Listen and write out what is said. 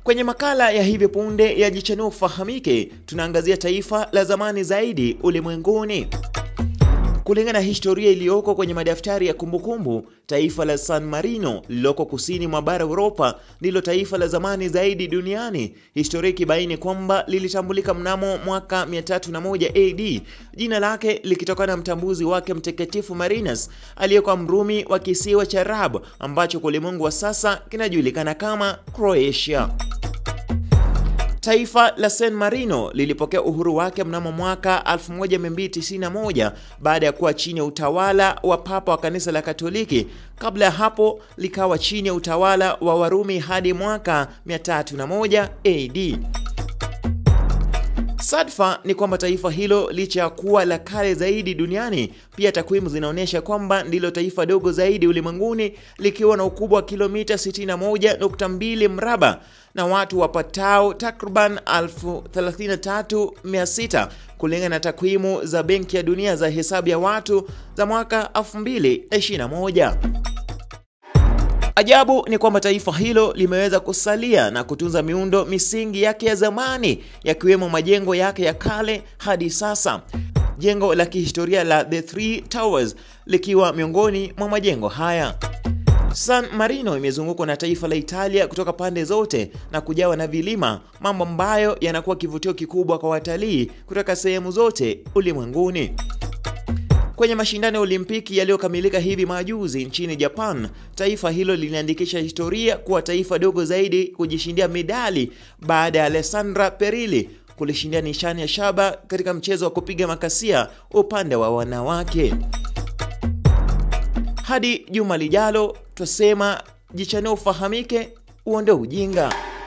Kwenye makala ya hivi punde ya Jichanue Ufahamike, tunaangazia taifa la zamani zaidi ulimwenguni. Kulingana na historia iliyoko kwenye madaftari ya kumbukumbu, taifa la San Marino lililoko kusini mwa bara Europa ndilo taifa la zamani zaidi duniani, historia ikibaini kwamba lilitambulika mnamo mwaka 301 AD, jina lake likitokana na mtambuzi wake mtakatifu Marinus aliyekuwa Mrumi wa kisiwa cha Rab ambacho kwa ulimwengu wa sasa kinajulikana kama Croatia. Taifa la San Marino lilipokea uhuru wake mnamo mwaka 1291 baada ya kuwa chini ya utawala wa Papa wa kanisa la Katoliki. Kabla ya hapo likawa chini ya utawala wa Warumi hadi mwaka 301 AD. Sadfa ni kwamba taifa hilo licha ya kuwa la kale zaidi duniani, pia takwimu zinaonyesha kwamba ndilo taifa dogo zaidi ulimwenguni likiwa na ukubwa wa kilomita 61.2 mraba na watu wapatao takriban 33600 kulingana na takwimu za Benki ya Dunia za hesabu ya watu za mwaka 2021. Ajabu ni kwamba taifa hilo limeweza kusalia na kutunza miundo misingi yake ya zamani yakiwemo majengo yake ya kale hadi sasa. Jengo la kihistoria la The Three Towers likiwa miongoni mwa majengo haya. San Marino imezungukwa na taifa la Italia kutoka pande zote na kujawa na vilima, mambo ambayo yanakuwa kivutio kikubwa kwa watalii kutoka sehemu zote ulimwenguni. Kwenye mashindano ya Olimpiki yaliyokamilika hivi majuzi nchini Japan, taifa hilo liliandikisha historia kuwa taifa dogo zaidi kujishindia medali baada ya Alessandra Perilli kulishindia nishani ya shaba katika mchezo wa kupiga makasia upande wa wanawake. Hadi juma lijalo, twasema jichanue ufahamike, uondoe ujinga.